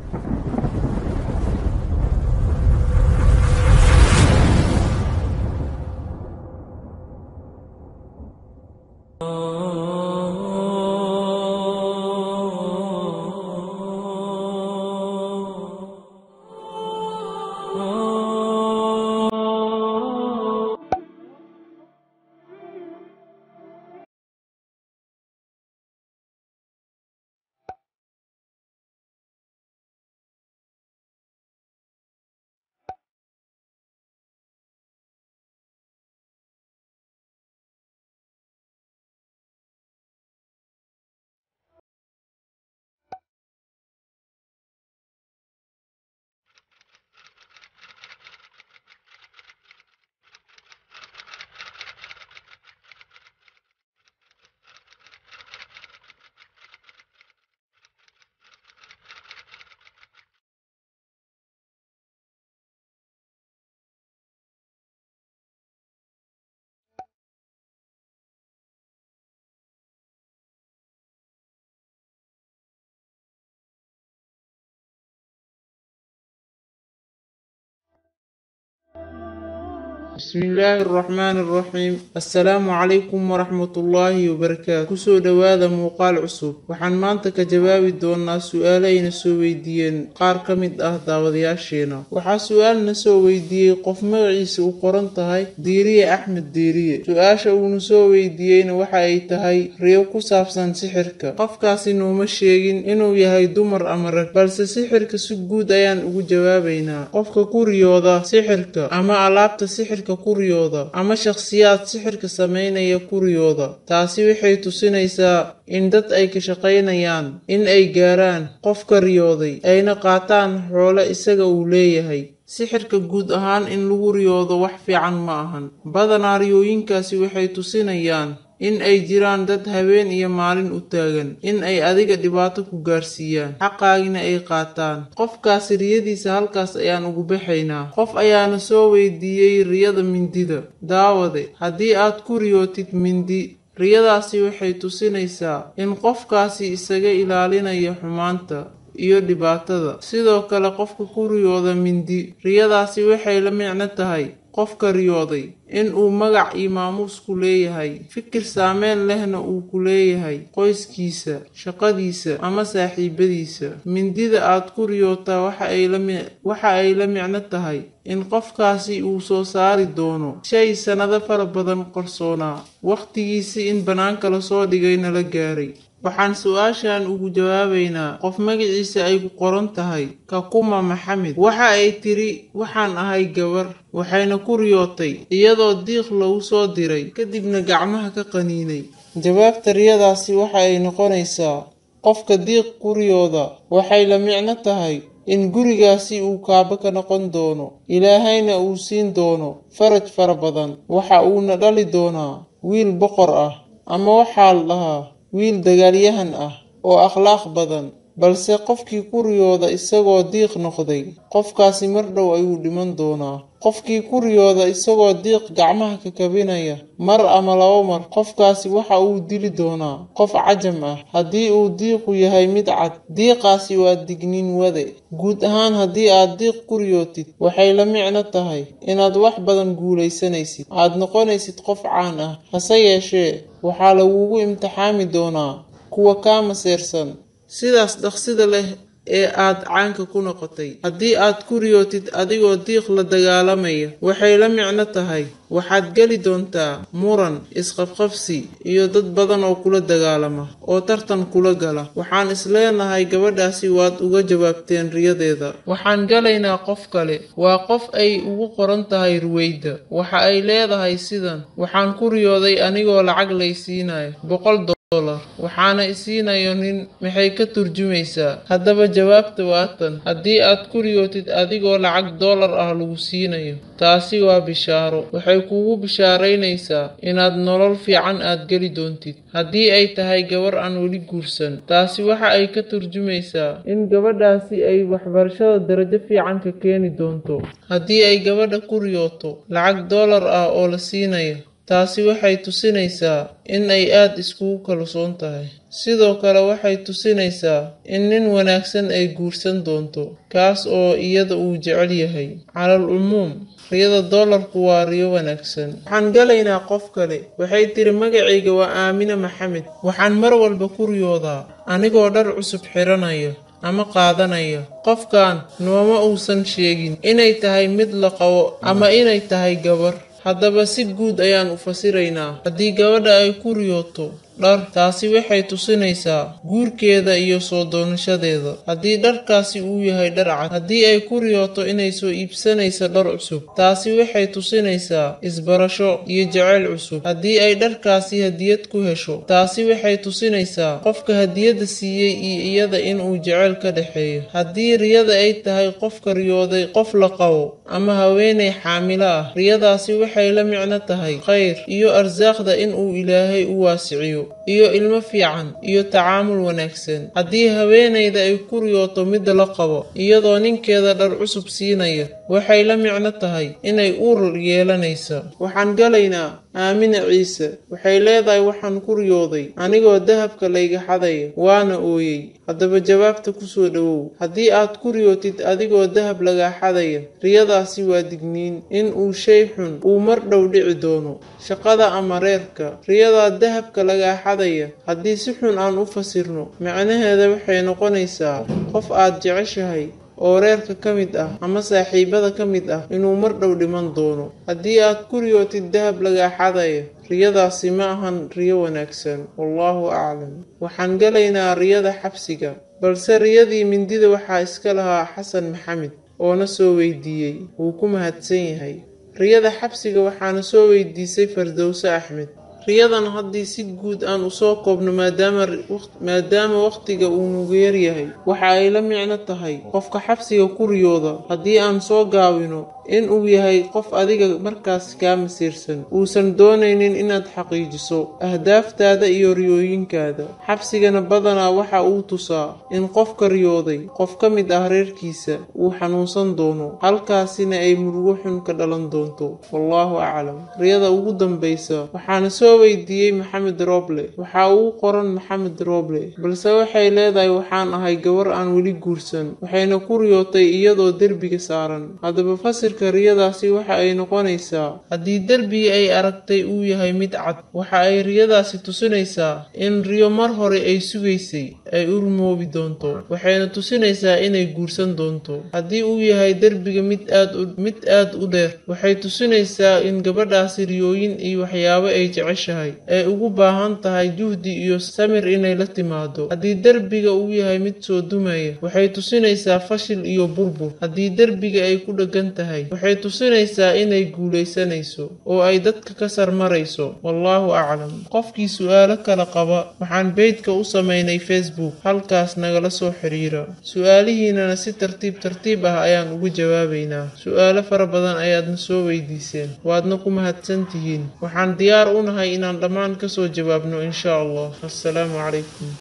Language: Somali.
بسم الله الرحمن الرحيم السلام عليكم ورحمة الله وبركاته kusoo dhowaada muuqaal cusub waxaan maanta ka jawaabi doonaa su-aaleyna soo weydiiyeen qaar ka mid ah daawadayaasheena waxaa su-aalna soo weydiiyey qof magaciisa u qoran tahay diiriye axmed diiriye su-aasha uuna soo weydiiyeyna waxa ay tahay riyo ku saabsan sixirka qofkaasi nooma sheegin inuu yahay dumar ama rag balse sixirka si guud ayaan ugu jawaabaynaa qofka ku riyooda sixirka ama alaabta sixirka kuriyooda ama shakhsiyaad sixirka sameynaya kuriyooda taasi waxay tusinaysaa in dad ay ka shaqaynayaan in ay gaaraan qofka riyooday ayna qaataan xoolo isaga uu leeyahay sixirka guud ahaan in lagu riyoodo wax fiican ma ahan badanaa riyooyinkaasi waxay tusinayaan in ay jiraan dad habeen iyo maalin u taagan in ay adiga dhibaato ku gaarsiiyaan xaqaagina ay qaataan qofkaasi riyadiisa halkaas ayaan ugu baxaynaa qof ayaana soo weydiiyey riyada mindida daawade haddii aad ku riyootid mindi riyadaasi waxay tusinaysaa in qofkaasi isaga ilaalinayo xumaanta iyo dhibaatada sidoo kale qofka ku riyooda mindi riyadaasi waxay la micno tahay qofka riyooday in uu magac iyo maamuus ku leeyahay fikir saameyn lehna uu ku leeyahay qoyskiisa shaqadiisa ama saaxiibadiisa mindida aad ku riyootaa waxa ay la micno tahay in qofkaasi uu soo saari doono shay sannado fara badan qarsoonaa wakhtigiisii in bannaanka lasoo dhigayna la gaaray waxaan su-aashan ugu jawaabaynaa qof magaciisa ay ku qoran tahay kakuma maxamed waxa ay tiri waxaan ahay gabar waxayna ku riyootay iyadoo diiq lagu soo diray kadibna gacmaha ka qaniinay jawaabta riyadaasi waxa ay noqonaysaa qofka diiq ku riyooda waxay la micno tahay in gurigaasi uu kaaba ka noqon doono ilaahayna uu siin doono faraj fara badan waxa uuna dhali doonaa wiil boqor ah ama waxaa la dhahaa wiil dagaalyahan ah oo akhlaaq badan balse qofkii ku riyooda isagoo diiq noqday qofkaasi mar dhow ayuu dhiman doonaa qofkii ku riyooda isagoo diiq gacmaha ka kabinaya mar ama laba mar qofkaasi waxa uu dili doonaa qof cajam ah haddii uu diiqu yahay mid cad diiqaasi waa digniin wade guud ahaan haddii aad diiq ku riyootid waxay la micno tahay inaad wax badan guulaysanaysid aad noqonaysid qof caan ah hase yeeshee waxaa lagugu imtixaami doonaa kuwa kaa maseersan sidaas dhaqsida leh ee aad caanka ku noqotay haddii aad ku riyootid adigoo diiq la dagaalamaya waxay la micno tahay waxaad geli doontaa muran isqabqabsi iyo dad badan oo kula dagaalama oo tartan kula gala waxaan isleenahay gabadhaasi waad uga jawaabteen riyadeeda waxaan galaynaa qof kale waa qof ay ugu qoran tahay ruweyda waxa ay leedahay sidan waxaan ku riyooday anigoo lacag laysiinayo boqol waxaana isiinayo nin maxay ka turjumaysaa haddaba jawaabta waa tan haddii aad ku riyootid adigoo lacag doolar ah lagu siinayo taasi waa bishaaro waxay kugu bishaaraynaysaa inaad nolol fiican aad geli doontid haddii ay tahay gabar aan weli guursan taasi waxa ay ka turjumaysaa in gabadhaasi ay waxbarashada darajo fiican ka keeni doonto haddii ay gabadha ku riyooto lacag doolar ah oo la siinayo taasi waxay tusinaysaa in ay aad iskugu kalsoon tahay sidoo kale waxay tusinaysaa in nin wanaagsan ay guursan doonto kaas oo iyada uu jecel yahay calal umuum riyada doolarku waa riyo wanaagsan waxaan galaynaa qof kale waxay tiri magacayga waa aamine maxamed waxaan mar walba ku riyoodaa anigoo dhar cusub xiranaya ama qaadanaya qofkan nooma uusan sheegin inay tahay mid la qabo ama inay tahay gabar haddaba si guud ayaan u fasiraynaa haddii gabadha ay ku riyooto dhar taasi waxay tusinaysaa guurkeeda iyo soo doonashadeeda haddii dharkaasi uu yahay dhar cad haddii ay ku riyooto inay soo iibsanayso dhar cusub taasi waxay tusinaysaa isbarasho iyo jacayl cusub haddii ay dharkaasi hadiyad ku hesho taasi waxay tusinaysaa qofka hadiyadda siiyey iyo iyada inuu jacayl ka dhexeeyo haddii riyada ay tahay qofka riyooday qof la qabo ama haweenay xaamilo ah riyadaasi waxay la micno tahay khayr iyo arsaaqda inuu ilaahay u waasiciyo iyo ilmo fiican iyo tacaamul wanaagsan haddii haweenayda ay ku riyooto midda la qabo iyadoo ninkeeda dhar cusub siinaya waxay la micno tahay inay uur yeelanaysa waxaan galaynaa aamine ciise waxay leedahay waxaan ku riyooday anigoo dahabka layga xadaya waana ooyey haddaba jawaabta kusoo dhowow haddii aad ku riyootid adigoo dahab lagaa xadaya riyadaasi waa digniin in uu shay xun uu mar dhow dhici doono shaqada ama reerka riyadaa dahabka lagaa xadaya haddii si xun aan u fasirno macnaheeda waxay noqonaysaa qof aad jeceshahay oo reerka ka mid ah ama saaxiibada ka mid ah inuu mar dhow dhiman doono haddii aad ku riyootid dahab lagaa xadaya riyadaasi ma ahan riyo wanaagsan wallaahu aclam waxaan galaynaa riyada xabsiga balse riyadii mindida waxaa iska lahaa xasan maxamed oona soo weydiiyey wuu ku mahadsan yahay riyada xabsiga waxaana soo weydiisay fardowse axmed riyadan haddii si guud aan usoo koobno maadaama wakhtiga uu nugu yaryahay waxa ay la micno tahay qofka xabsiga ku riyooda haddii aan soo gaabino in uu yahay qof adiga markaas kaa masiirsan uusan doonaynin inaad xaqiijiso ahdaaftaada iyo riyooyinkaada xabsigana badanaa waxa uu tusaa in qofka riyooday qof ka mid ah reerkiisa uu xanuunsan doono halkaasina ay murugo xun ka dhalan doonto wallaahu aclam riyada ugu dambaysa waxaana soo weydiiyey maxamed roble waxaa ugu qoran maxamed roble balse waxay leedahay waxaan ahay gabar aan weli guursan waxayna ku riyootay iyadoo derbiga saaran haddaba fasir riyadaasi waxa ay noqonaysaa haddii derbiga ay aragtay uu yahay mid cad waxa ay riyadaasi tusinaysaa in riyo mar hore ay sugaysay ay u rumoobi doonto waxayna tusinaysaa inay guursan doonto haddii uu yahay derbiga mid aad mid aad u dheer waxay tusinaysaa in gabadhaasi riyooyin iyo waxyaabo ay jeceshahay ay ugu baahan tahay juhdi iyo samir inay la timaado haddii derbiga uu yahay mid soo dumaya waxay tusinaysaa fashil iyo burbur haddii derbiga ay ku dheggan tahay waxay tusinaysaa inay guulaysanayso oo ay dadka ka sarmarayso wallaahu aclam qofkii su'aalo kala qaba waxaan beydka u samaynay facebook halkaas nagala soo xiriira su-aalihiinana si tartiib tartiib ah ayaan ugu jawaabaynaa su-aalo fara badan ayaadna soo weydiiseen waadna ku mahadsan tihiin waxaan diyaar u nahay inaan dhammaan kasoo jawaabno insha allah assalaamu calaykum